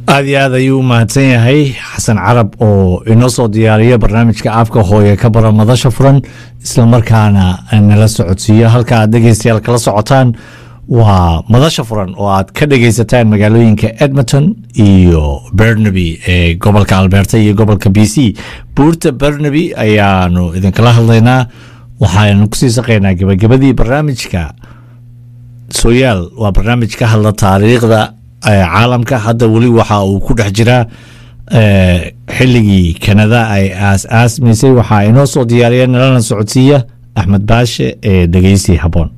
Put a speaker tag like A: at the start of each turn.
A: aad iyo aad ayuu u mahadsan yahay xasan carab oo inoo soo diyaariya barnaamijka afka hooye ka bara madasha furan islamarkaana nala socodsiiyo halka aad dhegeystayaal kala socotaan waa madasha furan oo aad ka dhegeysataan magaalooyinka edmonton iyo bernaby ee gobolka alberta iyo gobolka b c buurta bernaby ayaanu idinkala hadlaynaa waxaanu kusii saqaynaa gebagabadii barnaamijka sooyaal waa barnaamij ka hadla taariikhda caalamka hadda weli waxa uu ku dhex jiraa xilligii kanada ay aas aasmaysay waxaa inoo soo diyaariya nalana socodsiiya axmed baashe ee dhegeysi habboon